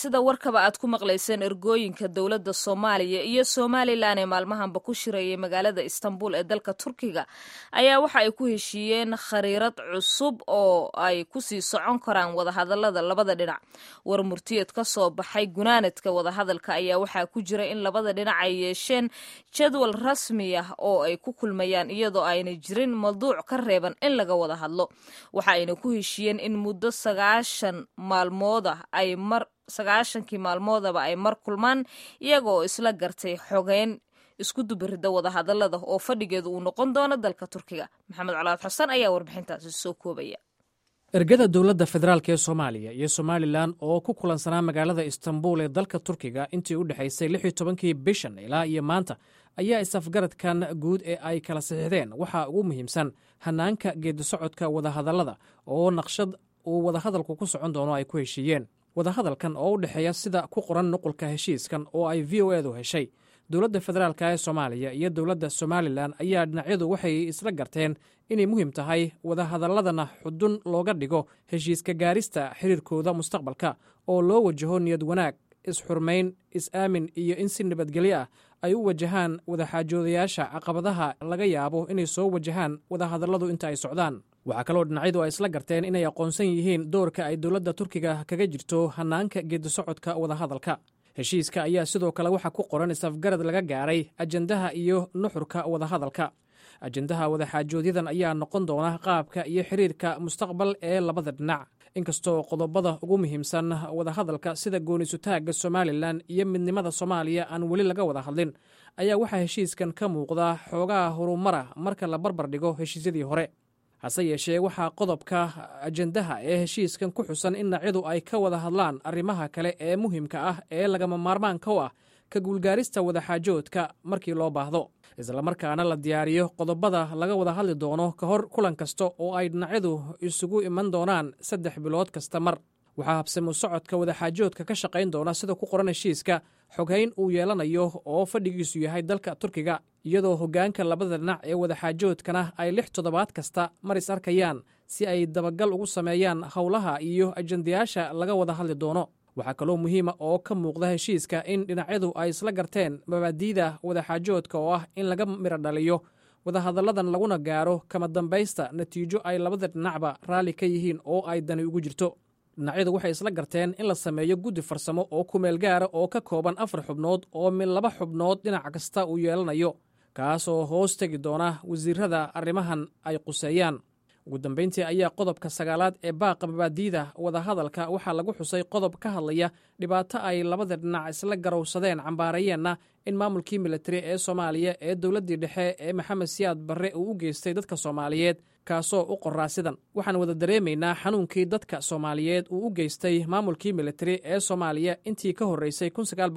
sida warkaba aad ku maqlayseen ergooyinka dowladda soomaaliya iyo somalilan ee maalmahanba ku shirayay magaalada istanbul ee dalka turkiga ayaa waxa ay ku heshiiyeen khariirad cusub oo ay kusii socon karaan wadahadalada labada dhinac war murtiyeed ka soo baxay gunaanadka wadahadalka ayaa waxaa ku jira in labada dhinac ay yeesheen jadwal rasmi ah oo ay ku kulmayaan iyadoo ayna jirin mawduuc ka reeban in laga wada hadlo waxa ayna ku heshiiyeen in muddo sagaashan maalmood ah ay mar sagaashankii maalmoodaba ay mar kulmaan iyagaoo isla gartay xogeyn isku dubarida wadahadalada oo fadhigeedu uu noqon doono dalka turkiga maxamed colaad xasan ayaa warbixintaasi soo koobaya ergada dowladda federaalk ee soomaaliya iyo somalilan oo ku kulansanaa magaalada istanbul ee dalka turkiga intii u dhexaysay lix iyo tobankii bishan ilaa iyo maanta ayaa is-afgaradkan guud ee ay kala saxiixdeen waxaa ugu muhiimsan hanaanka geedisocodka wadahadallada oo naqshad uu wadahadalku ku socon doono ay ku heshiiyeen wadahadalkan oo u dhexeeya sida ku qoran nuqulka heshiiskan oo ay v o edu heshay dowladda federaalk ee soomaaliya iyo dowladda somalilan ayaa dhinacyadu waxay isla garteen inay muhiim tahay wadahadaladana xudun looga dhigo heshiiska gaarista xiriirkooda mustaqbalka oo loo wajaho niyad wanaag is-xurmayn is-aamin iyo in si nabadgelyo ah ay u wajahaan wadaxaajoodayaasha caqabadaha laga yaabo inay soo wajahaan wadahadalladu inta ay socdaan waxaa kaloo dhinacyadu ay isla garteen inay aqoonsan yihiin doorka ay dowladda turkiga kaga jirto hanaanka geedisocodka wadahadalka heshiiska ayaa sidoo kale waxaa ku qoran is-afgarad laga gaaray ajendaha iyo nuxurka wadahadalka ajendaha wadaxaajoodyadan ayaa noqon doona qaabka iyo xiriirka mustaqbal ee labada dhinac inkastoo qodobada ugu muhiimsan wadahadalka sida goonisutaagga somalilan iyo midnimada soomaaliya aan weli laga wada hadlin ayaa waxaa heshiiskan ka muuqda xoogaha horumara marka la barbar dhigo heshiisyadii hore hase yeeshee waxaa qodobka ajendaha ee heshiiskan ku xusan in dhinacyadu ay ka wada hadlaan arrimaha kale ee muhiimka ah ee lagama maarmaanka u ah ka guulgaarista wadaxaajoodka markii loo baahdo islamarkaana la diyaariyo qodobada laga wada hadli doono ka hor kulan kasta oo ay dhinacyadu isugu iman doonaan saddex bilood kasta mar waxaa habsamu socodka wadaxaajoodka ka shaqayn doona sida ku qoran heshiiska xoghayn uu yeelanayo oo fadhigiisu yahay dalka turkiga iyadoo hoggaanka labada dhinac ee wadaxaajoodkana ay lix toddobaad kasta mar is arkayaan si ay dabagal ugu sameeyaan howlaha iyo ajendayaasha laga wada hadli doono waxaa kaloo muhiima oo ka muuqda heshiiska in dhinacyadu ay isla garteen mabaadiida wadaxaajoodka oo ah in laga midho dhaliyo wadahadalladan laguna gaaro kama dambaysta natiijo ay labada dhinacba raalli ka yihiin oo ay dani ugu jirto dhinacyadu waxay isla garteen in la sameeyo guddi farsamo oo kumeel gaara oo ka kooban afar xubnood oo mid laba xubnood dhinac kasta uu yeelanayo kaasoo hoos tegi doona wasiirada arrimahan ay quseeyaan ugu dambayntii ayaa qodobka sagaalaad ee baaqa mabaadiida wadahadalka waxaa lagu xusay qodob ka hadlaya dhibaato ay labada dhinac isla garowsadeen cambaarayeenna in maamulkii militari ee soomaaliya ee dowladdii dhexe ee maxamed siyaad barre uu u geystay dadka soomaaliyeed kaasoo u qoraa sidan waxaan wada dareemaynaa xanuunkii dadka soomaaliyeed uu u geystay maamulkii militari ee soomaaliya intii ka horreysay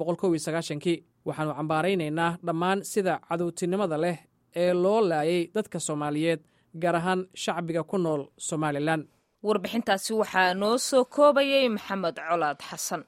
kii waxaannu cambaaraynaynaa dhammaan sida cadowtinimada leh ee loo laayay dadka soomaaliyeed gaar ahaan shacbiga ku nool somalilan warbixintaasi waxaa noo soo koobayay maxamed colaad xasan